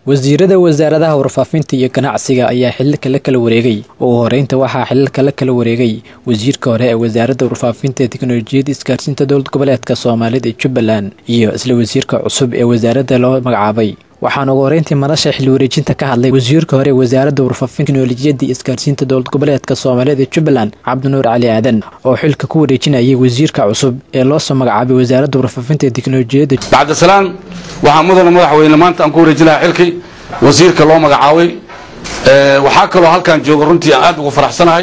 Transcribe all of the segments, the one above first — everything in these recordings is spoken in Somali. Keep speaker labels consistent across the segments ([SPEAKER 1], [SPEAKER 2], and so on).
[SPEAKER 1] wasiirada wasaaradaha warfaafinta iyo ganacsiga ayaa xililka la kala wareegay ugu horeynta waxaa xililka la kala wareegay wasiirka hore ee wasaaradda warfaafinta ee teknolojiyadda isgaarsiinta dowlad goboleedka soomaalida ee jubbaland iyo isla wasiirka cusub ee wasaaradda loo magacaabay waxaana ugu horeyntii madasha xil wareejinta ka hadlay wasiirka hore ee wasaaradda warfaafinta teknolojiyadda isgaarsiinta dowlad goboleedka soomaalida ee jubbaland cabdinuur cali aadan oo xilka ku wareejinayay wasiirka cusub ee loosoo magacaabay wasaaradda warfaafinta ee teknolojiyadda
[SPEAKER 2] bacdisalaan waxaa mudana madaxweyne maanta aan ku wareejinaha xilkii wasiirka loo magacaabay waxaa kaloo halkaan jooga runtii aan aad ugu faraxsanahay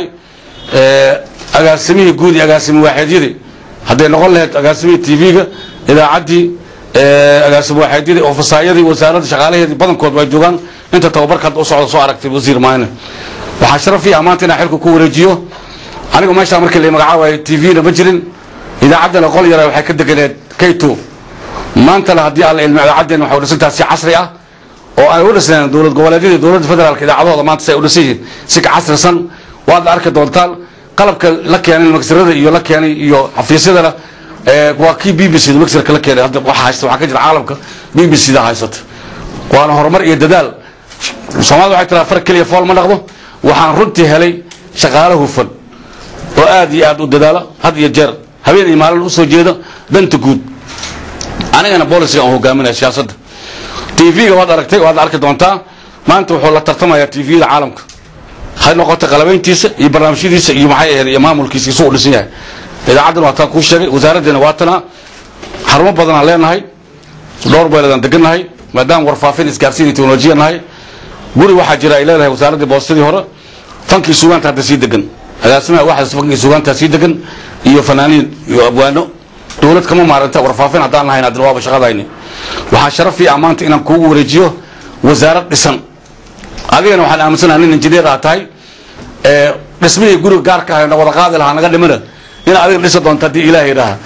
[SPEAKER 2] agaasimihii guud iyo agaasimi waaxeedyadii hadday noqon lahayd agaasimihii tv-ga idaacaddii agaasimi waaxeedyadii ofisaayadii wasaaradda shaqaalaheedii badankood waa joogaan inta tababarka hadda u socda soo aragtay wasiir maayne waxaa sharaf ii ah maanta inaan xilka ku wareejiyo anigu meeshaa markii la magacaabayo tv-na ma jirin idaacaddana qol yara waxay ka deganeed kayto maantana haddii alla ilmi idaacaddeenna waxay u dhisantaha si casri ah oo ay u dhisneen dowlad goboleedyada dowladda federaalka idaacadahooda maanta si ay u dhisan yihiin si ka casrisan waad arki doontaan qalabka la keenay magsirada iyo la keenay iyo xafiisyadana waa kii b b c da magsirka la keenay hadda waxa haysta waxaa ka jira caalamka b b c da haysata waana horumar iyo dadaal soomaalida waxay tiraa far keliya fool ma dhaqdo waxaan runtii helay shaqaale hufan oo aad iyo aad u dadaala had iyo jeer habeen iyo maalin usoo jeeda danta guud anigana bolisiga aan hogaaminaya siyaasadda tv-ga waad aragtay waad arki doontaa maanta wuxuu la tartamayaa tv-da caalamka ha noqota qalabayntiisa iyo barnaamijyadiisa iyo maxay ahayd iyo maamulkiisa isu u dhisan yahay idaacaddana waa taan kuu sheegay wasaaraddeena waa tanaa xarumo badanaan leenahay dhowr beeladaan degannahay maadaama warfaafin isgaarsiin iyo teknolojiya nahay guri waxaa jira ay leedahay wasaaraddii boostadii hore fankii sugaanta hadda sii degan agaasimaha waxaas fankii sugaanta sii degan iyo fanaaniin iyo abwaano dowlad kama maaranta warfaafin haddaan lahayn haddana waaba shaqadayni waxaa sharafii ah maanta inaan kuugu wareejiyo wasaarad dhisan adigana waxaan aaminsanaha nin injineer aa tahay dhismihii guriga gaarka ah na wada qaadi lahaa naga dhimina in adiga dhisa doonta haddii ilaah idhaaha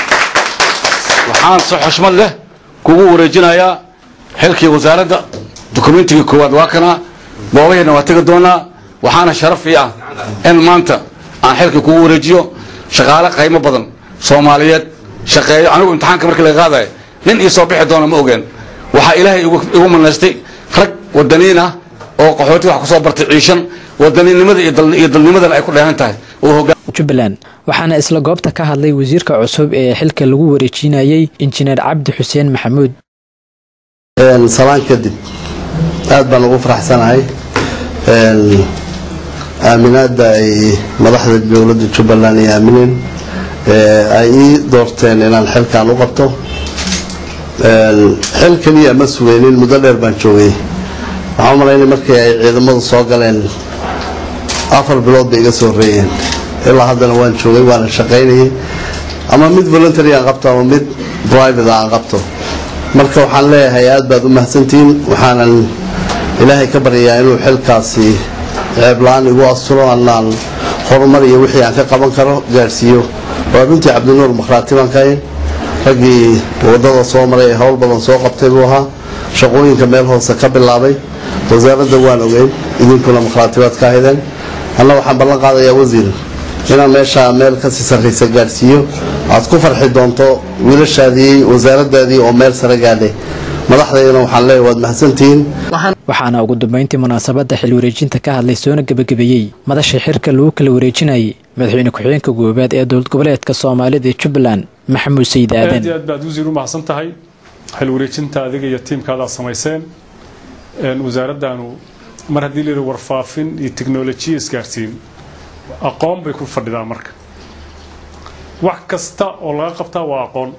[SPEAKER 2] waxaan si xushmad leh kugu wareejinayaa xilkii wasaaradda dukumentigii koowaad waa kanaa goobaheena waa tegi doonaa waxaana sharaf ii ah in maanta aan xilkii kugu wareejiyo shaqaale qaymo badan soomaaliyeed shaqeeyo anigu imtixaanka markii laga qaadayo nin ii soo bixi doona ma ogeen waxaa ilaahay igu manaystay rag wadaniin ah oo qaxooti wax kusoo bartay ciishan wadaniinnimada iyo dalnimadana ay ku dheehan tahay
[SPEAKER 1] jubbaland waxaana isla goobta ka hadlay wasiirka cusub ee xilka lagu wareejinayay injineer cabdi xuseen maxamuud
[SPEAKER 3] salaan kadib aad baan ugu faraxsanahay aaminaadda ay madaxda dowladda jubbaland ay aamineen ay ii doorteen inaan xilkan u qabto xil keliya ma sugeynin muddo dheer baan joogay waxaan u malaynay markii ay ciidamadu soo galeen afar bilood bay iga soo horeeyeen ilaa haddana waan joogay waana shaqaynayay ama mid voluntary aan qabto ama mid private aan qabto marka waxaan leeyahay aad baad u mahadsantihiin waxaanan ilaahay ka baryayaa inuu xilkaasi ceebla-aan igu asturo anaan horumar iyo wixii aan ka qaban karo gaadhsiiyo waa runtii cabdinuur makhraati baan ka hayn raggii wadada soo maray ee howl badan soo qabtay buu ahaa shaqooyinka meel hoose ka bilaabay wasaaradda waan ogeyn idinkuna makhraati baad ka haydeen anna waxaan ballan qaadayaa wasiir inaan meeshaa meel kasii sarraysa gaadhsiiyo aad ku farxi doonto wiilashaadii wasaaradaadii oo meel sare gaadhay madaxdaydana waxaan leeyahay waad mahadsantihiin
[SPEAKER 1] waxaana ugu dambeyntii munaasabadda xil wareejinta ka hadlay soona gebagabeeyey madasha xirka lagu kala wareejinayay madaxweyne ku-xigeenka goobaad ee dowlad goboleedka soomaalida ee jubbaland maxamuud sayid aadan
[SPEAKER 4] aad iyo aad baad wasiir u mahadsan tahay xil wareejinta adiga iyo tiimkaada aad samayseen wasaaraddaanu mar haddii la yidhi warfaafin iyo teknolojiya isgaarsiin aqoon bay ku fadhidaa marka wax kasta oo laga qabtaa waa aqoon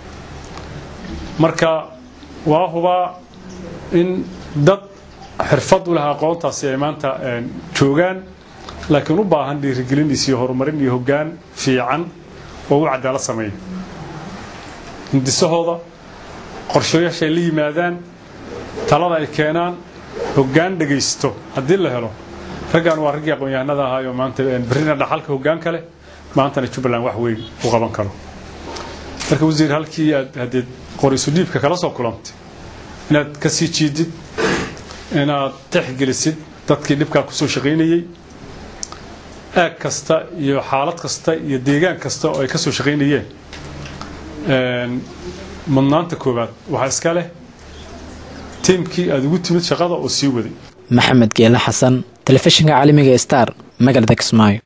[SPEAKER 4] marka waa hubaa in dad xirfad u laha aqoontaasi ay maanta joogaan laakiin u baahan dhiirigelin iyo horumarin iyo hoggaan fiican oo u cadaalad sameeya hindisahooda qorshayaashay la yimaadaan talada ay keenaan hoggaan dhegaysto haddii la helo raggaan waa raggii aqoon-yahanada ahaayoo maanta berrina dhaxalka hoggaanka leh maantana jubbaland wax weyn u qaban karo marka wasiir halkii aad haddeed qorisu dhiibka kala soo kulantay inaad ka sii jiidid inaad tixgelisid dadkii dhibkaa kusoo shaqaynayey aag kasta iyo xaalad kasta iyo deegaan kasta oo ay ka soo shaqaynayeen mudnaanta koowaad waxaa iska leh tiimkii aad ugu timid shaqada oo sii waday
[SPEAKER 1] maxamed geele xasan telefishinka caalamiga star magaalada kismaayo